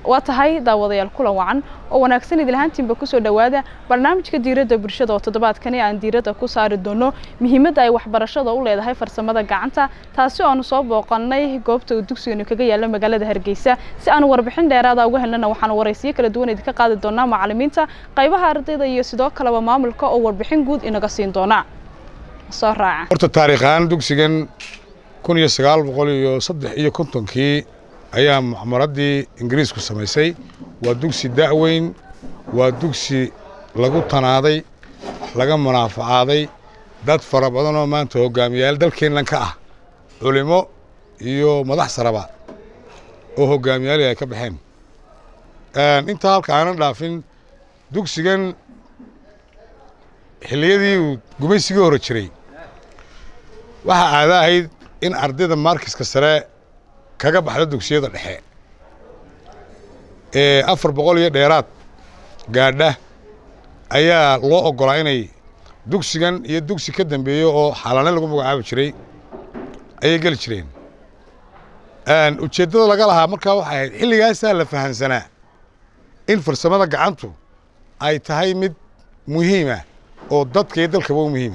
waa tahay daawadayaal kulan wacan oo wanaagsan idil ahaantiinba kusoo dhowaada barnaamijka diiradda bulshada oo toddobaadkani aan diiradda ku saari doono muhiimadda ay waxbarashada u leedahay farsamada gacanta taasi oo aanu soo booqannay goobta uu dugsiganu kaga yaalla magaalada hargeysa si aanu warbixin dheeraada uga helnana waxaanu waraysiyo kala duwan idinka qaadi doonaa macallimiinta qaybaha ardayda iyo sidoo kaleba maamulka oo warbixin guud inaga siin doona soo raaca horta taariikh ahaan dugsigan kun iyo sagaal boqol iyo saddex iyo kontonkii ayaa mucmaraddii ingiriisku samaysay waa dugsi da'weyn waa dugsi lagu tanaaday laga munaafacaaday dad fara badan oo maanta hogaamiyayaal dalkeennan ka ah culimo iyo madax saraba oo hogaamiyaali ay ka baxeen intaa halka aanan dhaafin dugsigan xilliyadii uu gumaysigii hore jiray waxaa caada ahayd in ardayda maarkiska sare kaga baxda dugsiyada dhexe ee afar boqol iyo dheeraad gaadha ayaa loo oggolaa inay dugsigan iyo dugsi ka dambeeyo oo xalane lagu magacaabi jiray ayay geli jireen ujeeddada laga lahaa markaa waxay ahayd xilligaasaa la fahansanaa in farsamada gacantu ay tahay mid muhiima oo dadka iyo dalkaba u muhiima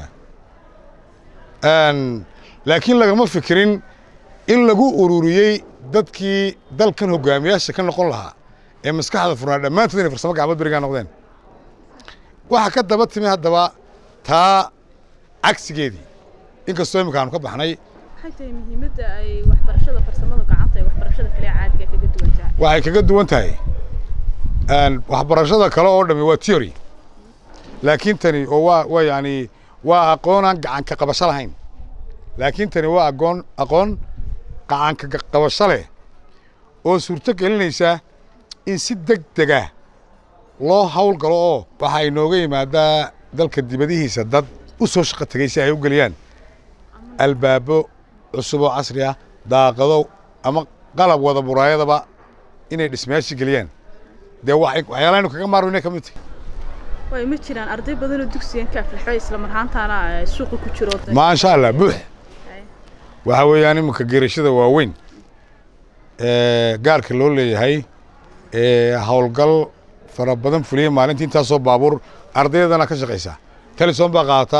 laakiin lagama fikirin in lagu ururiyey dadkii dalkan hogaamiyaasha ka noqon lahaa ee maskaxda furnaa dhammaantood inay farsamo gacmood berigaa noqdeen waxaa ka daba timi haddaba taa cagsigeedii inkastoo imika aanu ka baxnay maxay tahay muhiimadda ay waxbarashada farsamada gacanta ee waxbarashada kale caadiga kaga duwan tahay waxay kaga duwan tahay waxbarashada kale oo dhami waa theory laakiin tani oo waa waa yani waa aqoonaan gacanka qabasho lahayn laakiin tani waa aqoon aqoon gacanka qabasho leh oo suurto gelinaysa in si deg dega loo hawl galo oo waxaa inooga yimaadaa dalka dibadihiisa dad u soo shaqo tegay si ay u geliyaan albaabo cusub oo casri ah daaqado ama qalab wada muraayadaba inay dhismayaashii geliyaan dee waxyaalahaynu kaga maarmo inay ka mid tahay way ma jiraan arday badan oo dugsigan ka aflaxo isla marhaantaana suuqa ku jiro maasha allah buux waxaa weeyaan iminka geerashada waaweyn ee gaarka loo leeyahay ee howlgal fara badan fuliya maalintii intaasoo baabuur ardaydana ka shaqaysa teleson baa qaata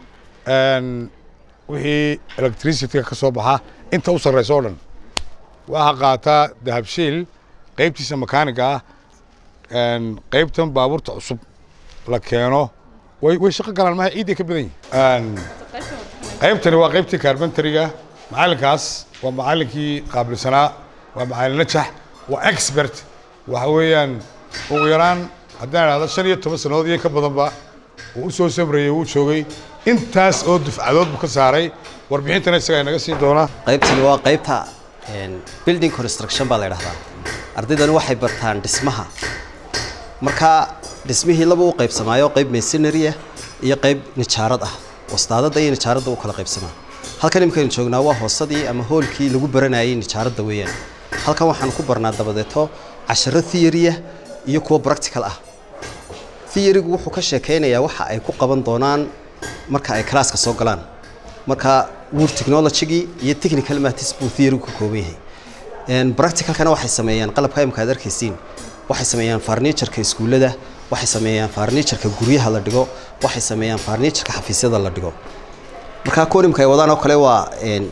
wixii electricityga ka soo baxa inta u sarraysa oo dhan waxaa qaataa dahabshiil qaybtiisa makaaniga ah qaybtan baabuurta cusub la keeno way way shaqo galaan maha ciiday ka badan yihin qaybtani waa qaybtii carbentariga macallinkaas waa macallinkii qaabilsanaa waa macallin najax waa expert waxa weeyaan ugu yaraan haddaan idhahdo shan iyo toban sannadood iyo ka badanba uu u soo samrayey wuu joogay intaas oo dufcadood buu ka saaray warbixintana isagaa inaga siin doonaa qaybtani waa qaybta building construction baa la idhahdaa ardaydani waxay bartaan dhismaha marka dhismihii laba u qaybsamaayo qayb masonary ah iyo qayb nijaarad ah wastaadada iyo nijaaradda u kala qaybsamaa halkan imikaynu joognaa waa hoosadii ama hoolkii lagu baranayay nijaaradda weeyaan halkan waxaan ku barnaa dabadeeto casharo theory ah iyo kuwa practical ah theorygu wuxuu ka sheekaynayaa waxa ay ku qaban doonaan marka ay kalaaska soo galaan marka word technologygii iyo technical matters buu theorygu ka kooban yahay practicalkana waxay sameeyaan qalabka imika aad arkaysiin waxay sameeyaan farniijarka iskuullada waxay sameeyaan farniijarka guryaha la dhigo waxay sameeyaan farniijarka xafiisyada la dhigo markaa kuwan imika ay wadaan oo kale waa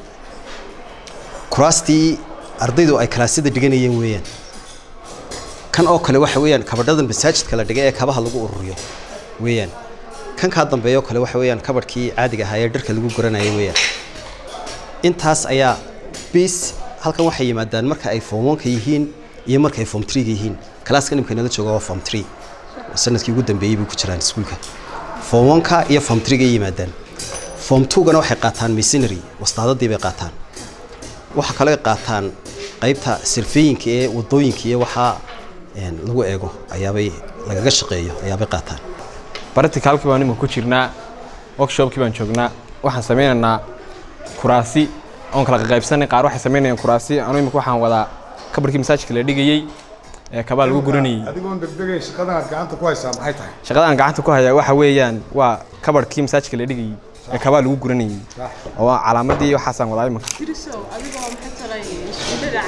kuraastii ardaydu ay kalaasyada dhiganayeen weeyaan kan oo kale waxa weeyaan kabadhadan masaajidka la dhigay ee kabaha lagu ururiyo weeyaan kan kaa dambeeya oo kale waxa weeyaan kabadhkii caadiga ahaa ee dharka lagu garanayay weeyaan intaas ayaa bis halkan waxay yimaadaan marka ay form onka yihiin iyo marka ay form threega yihiin kalaaska nimka inala jooga waa form three sanadkii ugu dambeeyey bay ku jiraan iskuulka form onka iyo form threega yimaadaan form twogana waxay qaataan masonary wastaadadii bay qaataan waxa kale ay qaataan qaybta sirfeeyinka ee wadooyinka iyo waxaa lagu eego ayaabay lagaga shaqeeyo ayaabay qaataan barticalkii baan imika ku jirnaa workshopkii baan joognaa waxaan samaynaynaa kuraasi oon kala qaybsanay qaar waxay samaynayaan kuraasi anu imika waxaan wadaa kabarkii masaajidka la dhigayey ee kabaa lagu guranayey adigoon degdegay shaqadan aad gacanta ku haysaa maxay tahay shaqada aan gacanta ku hayaa waxa weeyaan waa kabarkii masaajidka la dhigayey ee kabaa lagu guranayey oo calaamadii waxaasaan wadaa imika dirisow adigoo maxay tahay iskuullada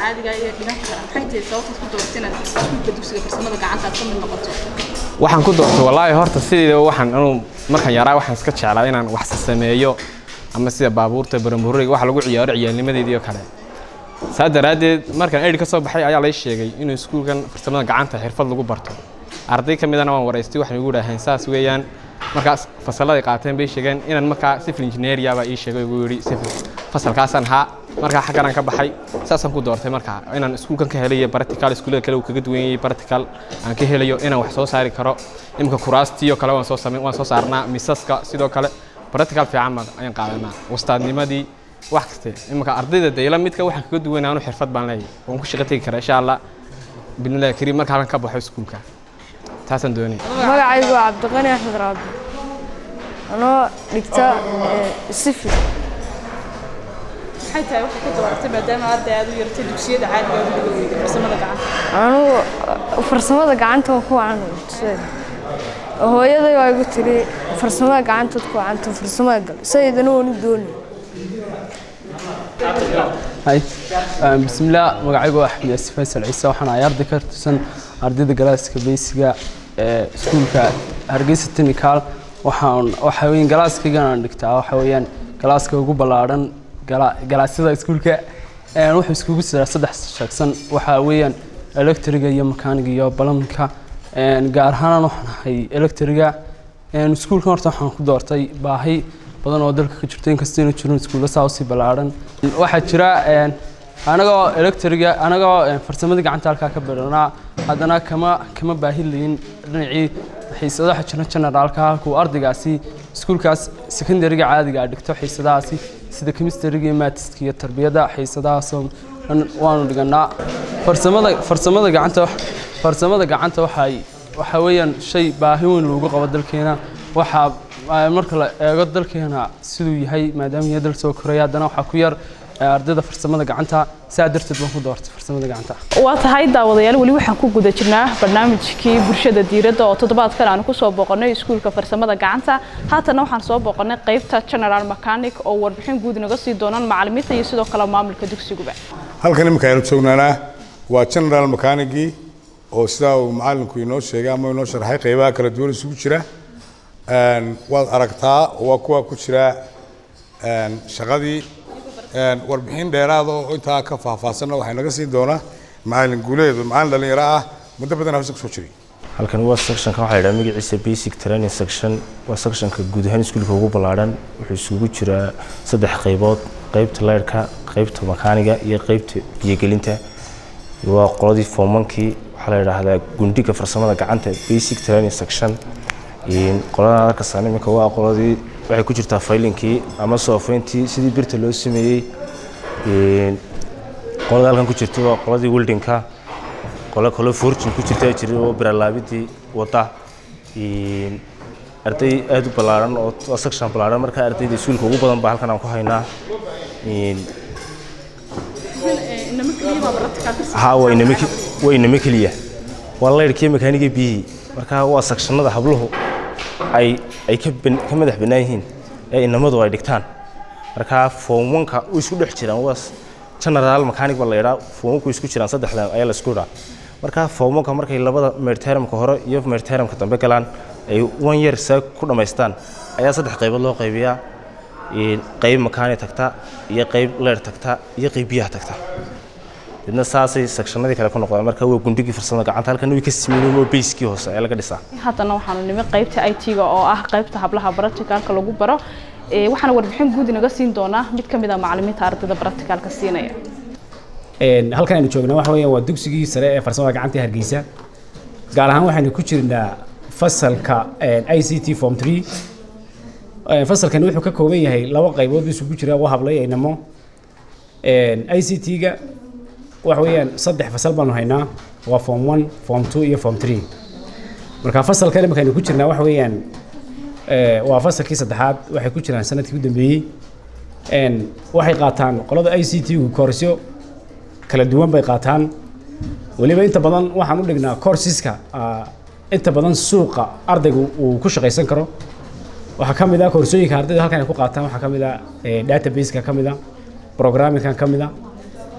caadiga iyo dhigan kara maxay tahay sababtaad ku dooratay inaad iskuulka dugsiga farsamada gacanta aad ka mid noqoto waxaan ku doortay wallaahi horta sideeda waxaan anuu markaan yaraa waxaan iska jeclaa inaan wax sameeyo ama sida baabuurta barambureyga wax lagu ciyaaro ciyaalnimadeedii oo kale saa daraaddeed markaan eidh ka soo baxay ayaa lay sheegay inuu iskuulkan farsamada gacanta xirfad lagu barto arday ka midana waan waraystay waxay igu dhaaheen saas weeyaan markaas fasalladay qaateen bay sheegeen inaan markaa civil engineeria baa ii sheegay igu yidhi civil fasalkaasaan haa markaa xagganaan ka baxay saasaan ku doortay markaa inaan iskuulkan ka helayo practical iskuullada kale uu kaga duwan yahay practical aan ka helayo inaan wax soo saari karo imika kuraastiyo kale waan soo samayn waan soo saarnaa misaska sidoo kale practical fiican baan ayaan qaadanaa wastaadnimadii wax kaste imika ardayda dayla midka waxaan kaga duwanaa anu xirfad baan leeyahay waan ku shaqo tegi karaa insha allah bidnillahi kariim marka halkan ka baxo iskuulka taasaan doonaya magacaygu waa cabdiqani axmed raabi anoo dhigta sifil maxay tahay waxay ku dooratay maadaama arday aad u yartay dugsiyada caadiga ugu dhiga weyday farsamada gacanta anugu farsamada gacanta waan ku wacan hooyaday waa igu tiri farsamada gacantaad ku wacanta farsamada gal sayidana waanu dooni hay bismillaah magacaygu waa axmed yaasi faysal ciise waxaan ahay arday ka tirsan ardayda galaaska beysiga ee iskuulka hargeysa technical waxaan waxa weeyaan galaaskaygan aan dhigtaa waxa weeyaan galaaska ugu ballaadhan galaasyada iskuulka wuxuu iskugu jiraa saddex sheegsan waxaa weeyaan electriga iyo makaaniga iyo balamka gaar ahaan waxaan ahay electriga iskuulkan horta waxaan ku doortay baahi badan oo dalka ka jirto inkastoo ina jirin iskuulla saa usii ballaadhan waxaa jira anagoo electriga anagoo farsamadii gacanta halkaa ka biranaa haddana kama kama baahi layin dhinacii xiisadaha jira generaalka halkuu ardaygaasi iskuulkaas secondariga caadiga a dhigto xiisadahaasi sida chemistryga iyo maatiska iyo tarbiyadda xiisadahaasoo dhan waanu dhiganaa farsamada farsamada gacanta farsamada gacanta waxay waxa weeyaan shay baahi weyn loogu qabo dalkeena waxaa marka la eego dalkeena siduu yahay maadaama yahay dal soo koraya haddana waxaa ku yar ardayda farsamada gacanta saa darteed baan ku doortay farsamada gacanta waa tahay daawadayaal weli waxaan ku guda jirnaa barnaamijkii bulshada diiradda oo toddobaadkan aan kusoo booqannay iskuulka farsamada gacanta haatana waxaan soo booqannay qaybta general mechanic oo warbixin guud naga sii doonaan macallimiinta iyo sidoo kale maamulka dugsiguba halkan iminka aynu joognaanaa waa general mechanigii oo sidaa uu macallinku inoo sheegay ama inoo sharxay qaybaha kala duwan isugu jira waad aragtaa waa kuwa ku jira shaqadii warbixin dheeraada oo intaa ka faahfaahsanna waxay naga siin doonaa macallin guuleed macallin dhalinyaro ah muddo badan hawsa kusoo jiray halkan waa sectionka waxaa la yidhaha magaciisa basic training section waa sectionka guud ahaan iskuulka ugu ballaadhan wuxuu isugu jiraa saddex qaybood qaybta leyrhka qaybta makaaniga iyo qaybta biyogelinta waa qoladii foomankii waxaa la yidhaahdaa gundhiga farsamada gacanta basic training section qoladan arkasaan iminka waa qoladii waxay ku jirtaa faylinkii ama soofeyntii sidii birta loo sameeyey qolada halkan ku jirta waa qoladii wildinka qolo kale fortune ku jirta jiray oo biralaabidii wada arday aada u ballaaran oo section ballaaran marka ardayda iskuulka ugu badan baa halkan aan ku haynaa ha waa inama waa inama keliya waa layrhkii makaaniga biyihii marka waa sectionada habluhu ay ay ka ka madax bannaan yihiin ee inamadu ay dhigtaan marka foomwanka u isku dhex jiraan waa general mechanic baa la yidhaa foomwanku isku jiraan saddexdan ayaa la isku dhaa marka foomwanka markay labada meerteramka hore iyo meerteramka dambe galaan ay one year saa ku dhammaystaan ayaa saddex qaybood loo qaybiyaa qayb makaani tagta iyo qayb leer tagta iyo qayb biyaha tagta midna saasay sectionadii kale ku noqdaan marka waa gundigii farsamada gacanta halkan way ka sameeyeen oo bayskii hoose ayaa laga dhisaa haddana waxaanu nimi qaybta i t-ga oo ah qaybta hablaha practicalka lagu baro waxaana warbixin guud inaga siin doonaa mid ka mid ah macallimiinta ardayda practicalka siinaya halkan aynu joognaa waxa weeyaan waa dugsigii sare ee farsamada gacanta hargeysa gaar ahaan waxaynu ku jirnaa fasalka i c t form three fasalkani wuxuu ka kooban yahay laba qaybood isugu jira waa hablay aynamo i c t-ga waxa weeyaan saddex fasal baanu haynaa waa form one form two iyo form three marka fasalkan imika aynu ku jirnaa waxa weeyaan waa fasalkii saddexaad waxay ku jiraan sanadkii u dambeeyey waxay qaataan qolada i c t gu koorsyo kala duwan bay qaataan weliba inta badan waxaan u dhignaa courseska inta badan suuqa ardaygu uu ku shaqaysan karo waxaa ka mid ah koorsooyinka ardayda halkan ay ku qaataan waxaa ka mid ah databaseka ka mid ah programmingkan ka mid ah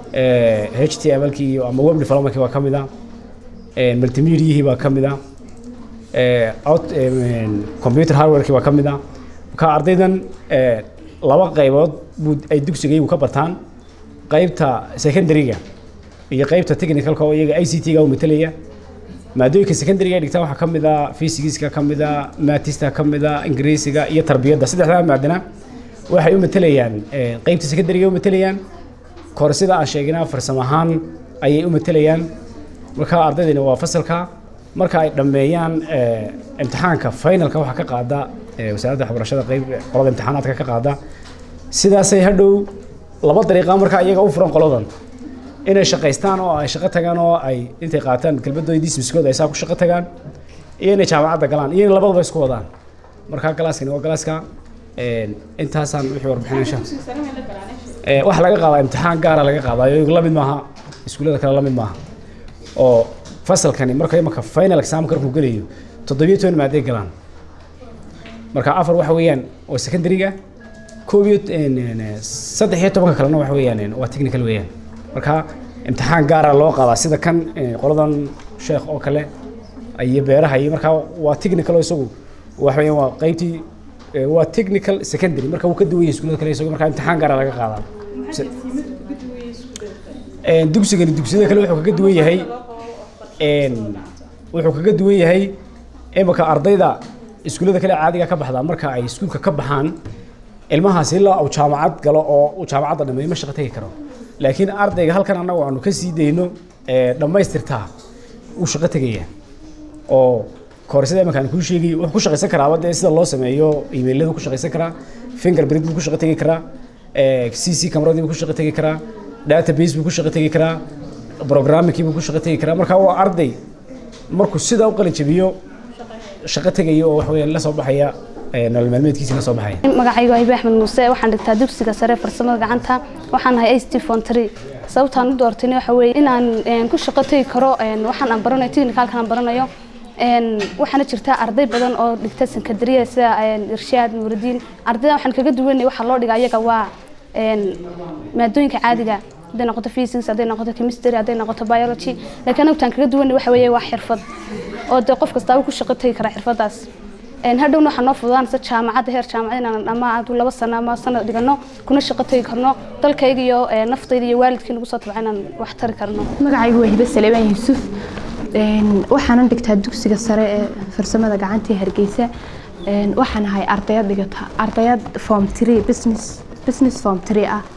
h t m lkii iyo ama web developmentkii baa ka mid ah multimediahii baa ka mid ah out computer hardwarekii baa ka mid ah marka ardaydan laba qaybood buu ay dugsigaygu ka bartaan qaybta secondaryga iyo qaybta technicalka oo iyaga i c t ga u matelaya maadooyinka secondaryga ay dhigtaan waxaa ka mid ah physigiska ka mid ah matista ka mid ah ingiriisiga iyo tarbiyadda saddexdaa maadana waxay u matelayaan qaybta secondaryga u matelayaan koorsida aan sheeginaa farsamo ahaan ayay u matelayaan marka ardaydina waa fasalka marka ay dhammeeyaan imtixaanka finalka waxaa ka qaada wasaaradda waxbarashada qayb qolada imtixaanaadka ka qaada sidaasay hadhow laba dariiqa marka iyaga u furan qoladan inay shaqaystaan oo ay shaqo tagaan oo ay intay qaataan kelmadooda dismiskooda ay saa ku shaqo tagaan iyo inay jaamacadda galaan iyo in labadaba isku wadaan marka galaaskani waa galaaska intaasaan wixii warbixinaysa waxa laga qaadaa imtixaan gaara laga qaadaayo la mid maaha iskuullada kale la mid maaha oo fasalkani marka imaka final examka markuu gelayo toddobiyo toban maaday galaan marka afar waxa weeyaan waa secondaryga koob iyo saddex iyo tobanka kalena waxa weeyaan waa technical weeyaan marka imtixaan gaara loo qaadaa sida kan qoladan sheekh oo kale iyo beeraha iyo markaa waa technical oo isagu waxa weeyaan waa qaybtii waa technical secondary marka wuu ka duwan yahay iskuullada kale isagu marka imtixaan gaara laga qaadaa dugsigani dugsiyada kale wuxuu kaga duwan yahay wuxuu kaga duwan yahay imika ardayda iskuullada kale caadiga ka baxdaa marka ay iskuulka ka baxaan ilmahaasi ilaa uu jaamacad galo oo uu jaamacadda dhameeyo ma shaqo tegi karo laakiin ardayga halkan annagu aanu ka sii dayno dhammaystirtaa uu shaqo tegaya oo koorsada imanka aan kuu sheegay wuxuu ku shaqaysan karaaba dee sida loo sameeyo emailadu ku shaqaysan karaa fingerprint buu ku shaqo tegi karaa c c camaradii buu ku shaqo tegi karaa database buu ku shaqo tegi karaa programmingkii buu ku shaqo tegi karaa marka waa arday markuu sidaa u qalin jabiyo shaqo tegaya oo wax weeyaan la soo baxaya nolol maalmeedkiisa la soo baxaya magacaygu aybe axmed muuse waxaan dhigtaa dugsiga sare farsamada gacanta waxaan nahay act fontry sababtaan u doortayna waxa weeye inaan ku shaqo tegi karo waxaan aan baranayo technicalkan aan baranayo waxaana jirta arday badan oo dhigta sankadariya sida irshaad nuuridiin ardayda waxaan kaga duwanay waxaa loo dhiga ayaga waa maadooyinka caadiga hadday noqoto physics hadday noqoto chemistry hadday noqoto biology laakiin anagu taan kaga duwanay waxa weeye waa xirfad oo dee qof kastaaba ku shaqo tegi kara xirfadaas hadhowna waxaa noo fududaanaysa jaamacadda heer jaamacad inaan ama adu laba sano ama sanad dhigano kuna shaqo tegi karno dalkayga iyo naftayda iyo waalidkii nagu soo tabca inaan wax tari karno magacaygu waa hibe saleebaan yuusuf waxaanan dhigtaa dugsiga sare ee farsamada gacanta ee hargeysa waxaan ahay ardayad dhigata ardayad form three business business form three ah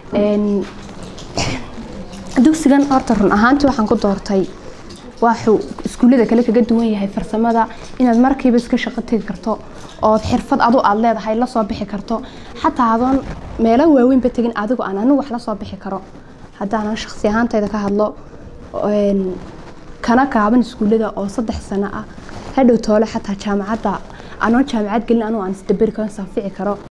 dugsigan horta run ahaantii waxaan ku doortay waxuu iskuullada kale kaga duwan yahay farsamada inaad markiiba iska shaqo tegi karto ood xirfad adu aad leedahay la soo bixi karto xataa adoon meelo waaweynba tegin adigu aan anigu wax la soo bixi karo haddaanan shaqsi ahaantayda ka hadlo kana kaaban iskuullada oo saddex sano ah hadhow toole xataa jaamacadda anoon jaamacad gelin anuu aan isdaberi karo sanfici karo